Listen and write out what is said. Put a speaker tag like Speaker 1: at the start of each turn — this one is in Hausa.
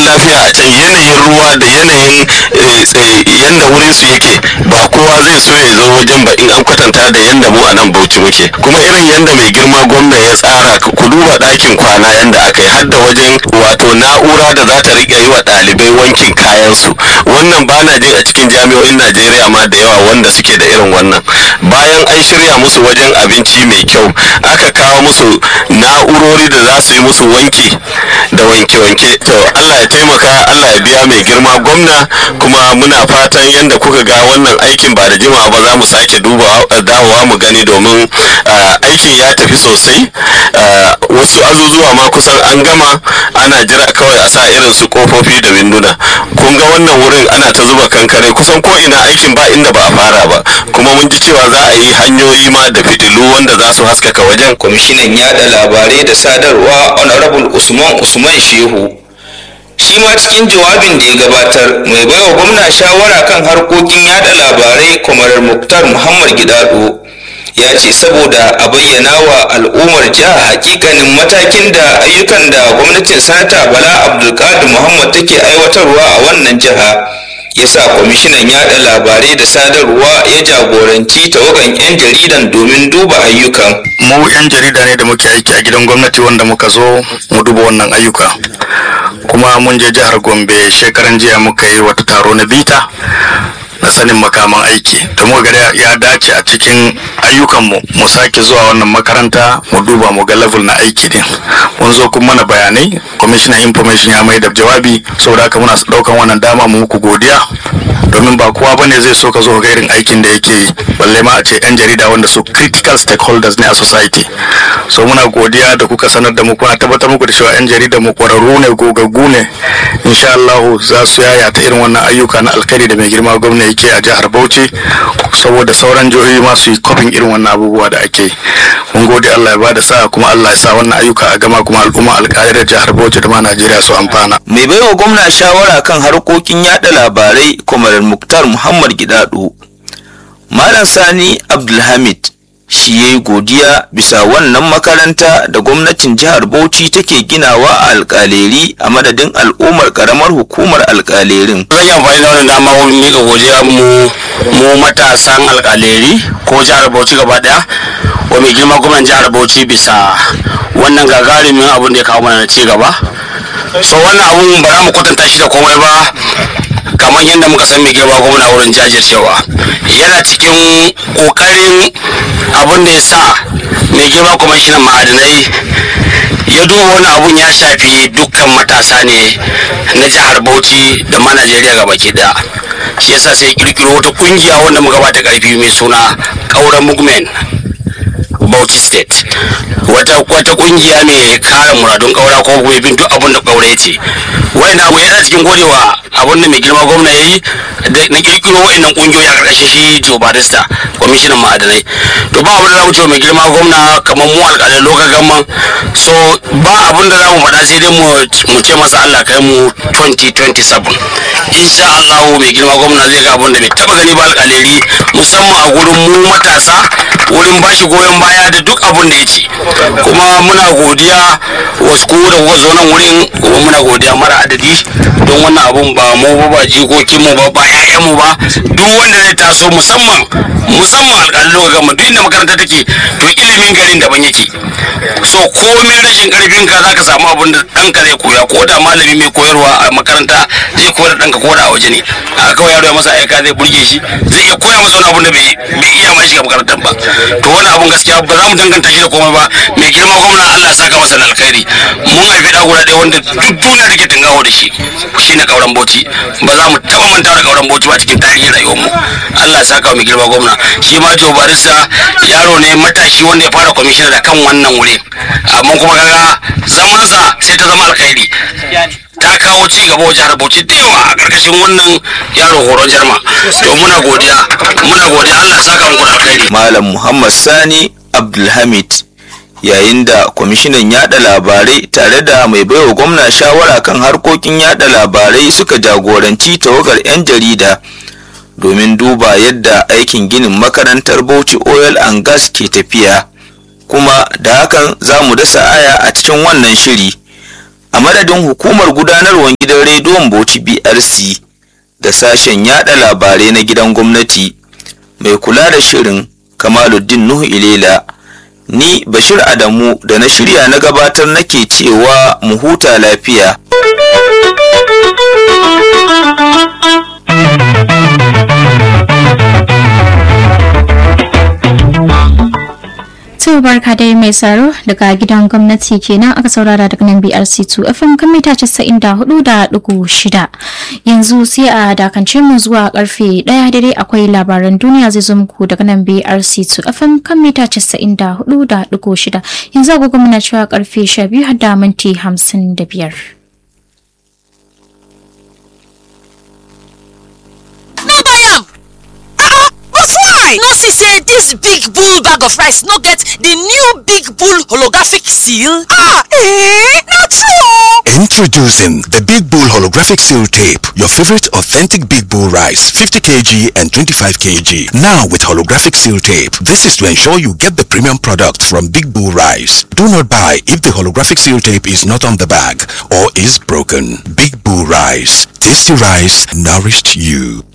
Speaker 1: lafiya a can yanayin ruwa da yanayin yanda wurin su yake ba kowa zai so ya zo wajen ba in an kwatanta da yanda mu a nan bauchi muke kuma irin yanda mai girma gwamna ya tsara ku duba ɗakin kwana yanda aka yi har da wajen wato na'ura da za ta riƙa yi wa ɗalibai wankin kayansu wannan ba na jin a cikin jami'o'in najeriya ma da yawa wanda suke da irin wannan bayan an shirya musu wajen abinci mai kyau aka kawo musu na'urori da za su yi musu wanki da wanke-wanke to allah ya taimaka allah ya biya mai girma gwamna kuma muna fatan yadda kuka ga wannan aikin ba da jimawa ba za mu sake duba dawowa mu gani domin aikin ya tafi sosai wasu azuzuwa ma kusan an gama ana jira kawai a sa irin su kofofi da winduna kun ga wannan wurin ana ta zuba kankare kusan ko ina aikin ba inda ba a fara ba kuma mun ji cewa za a yi hanyoyi ma da fitilu wanda za su haskaka wajen
Speaker 2: kwamishinan yada labarai da sadarwa honorable usman usman shehu shi ma cikin jawabin da ya gabatar mai baiwa gwamna shawara kan harkokin yada labarai kwamar muktar muhammad gidado ya ce saboda a bayyana wa al'ummar jiha hakikanin matakin da ayyukan da gwamnatin sanata bala abdulkadir muhammad take aiwatarwa a wannan jiha ya sa kwamishinan yada labarai da sadarwa ya jagoranci tawagan 'yan jaridan domin duba ayyukan
Speaker 3: mu 'yan jarida ne da muke aiki a gidan gwamnati wanda muka zo mu duba wannan ayyuka kuma mun je jihar gombe shekaran jiya muka yi wata taro na bita na sanin makaman aiki da muka ga ya dace a cikin ayyukanmu mu sake zuwa wannan makaranta mu duba mu ga level na aiki din mun zo kuma mana bayanai commissioner information ya mai da jawabi saboda haka muna daukan wannan dama mu muku godiya domin ba kowa bane zai so ka zo ga irin aikin da yake yi balle ma a ce yan jarida wanda su critical stakeholders ne a society so muna godiya da kuka sanar da mu kuna tabbatar muku da cewa yan jarida mu kwararru ne gogaggu ne insha Allah za su yayata irin wannan ayyuka na alkhairi da mai girma gwamna yake a jihar Bauchi saboda sauran jihohi ma su yi kofin irin wannan abubuwa da ake yi mun gode Allah ya bada sa'a kuma Allah ya sa wannan ayyuka a gama kuma al'umma alƙaidar jihar Bauchi da ma Najeriya su amfana
Speaker 2: mai baiwa gwamna shawara kan harkokin yada labarai kwamarar muktar muhammad gidado malam sani abdulhamid shi ya yi godiya bisa wannan makaranta da gwamnatin jihar bauchi take ginawa a alkaleri a madadin al'ummar karamar hukumar alkalerin
Speaker 3: zan yi amfani da wannan dama wurin miƙa godiya mu mu matasan alkaleri ko jihar bauchi gaba daya wa mai girma gwamnan jihar bauchi bisa wannan gagarumin abun da ya kawo mana ci gaba so wannan abun ba za mu kwatanta shi da komai ba kamar yadda muka san mai girma gwamna wurin jajircewa yana cikin kokarin abin da ya sa mai girma kwamishinan ma'adinai ya duba wani abun ya shafi dukkan matasa ne na jihar bauchi da ma najeriya gaba ke daya shi yasa sai kirkiro wata kungiya wanda muka bata karfi mai suna kauran movement Bauchi State wata wata kungiya mai kare muradun kaura ko kuma bin duk abin da kaura yace wayannan abu yana cikin godewa abin da mai girma gwamna yayi da na kirkiro wayannan kungiyoyi a karkashin shi Joe Barista kwamishinan ma'adanai to ba abin da zamu ce mai girma gwamna kamar mu alƙalai lokacin gamman so ba abin da zamu faɗa sai dai mu ce masa Allah kai mu 2027 insha Allah mai girma gwamna zai ga abin da bai taba gani ba alƙaleri musamman a gurin mu matasa wurin bashi goyon baya da duk abin da ya ce kuma muna godiya wasu ku da kuka zo nan wurin kuma muna godiya mara adadi don wannan abun ba mu ba ba jikokin mu ba ba ƴaƴan mu ba duk wanda zai taso musamman musamman alƙalin lokacin gama duk inda makaranta take to ilimin garin daban yake so komin rashin karfin ka zaka samu abin da ɗanka zai koya ko da malami mai koyarwa a makaranta zai koyar da ɗanka ko da a waje ne haka kawai yaro ya masa aika zai burge shi zai iya koya masa wani abin da bai iya ma shiga makarantar ba to wani abun gaskiya ba za mu danganta shi da komai ba mai girma gwamna Allah ya saka masa da alkhairi mun haifi da guda ɗaya wanda duk duniya take tungawo da shi shine kauran bauchi ba za mu taba manta da kauran bauchi ba cikin tarihin rayuwar mu Allah ya saka mai girma gwamna shi ma Joe Barista yaro ne matashi wanda ya fara kwamishina da kan wannan wuri amma kuma kaga zamansa sai ta zama alkhairi ta kawo ci gaba wa jihar Bauchi da yawa a karkashin wannan yaro horon jarma to muna godiya muna godiya Allah ya saka muku da alkhairi
Speaker 2: malam muhammad sani abdulhamid yayin da kwamishinan yada labarai tare da mai baiwa gwamna shawara kan harkokin yada labarai suka jagoranci tawagar 'yan jarida domin duba yadda aikin ginin makarantar bauchi oil and gas ke tafiya kuma da hakan za mu dasa aya a cikin wannan shiri a madadin hukumar gudanarwar gidan rediyo rediyon bauchi brc da sashen yada labarai na gidan gwamnati mai kula da shirin kamaluddin nuhu ilela ni bashir adamu da na shirya na gabatar nake cewa mu huta lafiya
Speaker 4: To barka dai mai tsaro daga gidan gwamnati kenan aka saurara daga nan BRC2 FM kan mita 94.6 yanzu sai a dakance mu zuwa karfe 1 dare akwai labaran duniya zai zo muku daga nan BRC2 FM kan mita 94.6 yanzu agogo muna cewa karfe 12 har da minti 55.
Speaker 5: no buy am ah but why no see say dis big bull bag of rice no get di new big bull holographic seal ah eh na true
Speaker 6: Introducing the Big Bull Holographic Seal Tape, your favorite authentic Big Bull rice, 50 kg and 25 kg. Now with holographic seal tape. This is to ensure you get the premium product from Big Bull Rice. Do not buy if the holographic seal tape is not on the bag or is broken. Big Bull Rice. Tasty rice nourished you.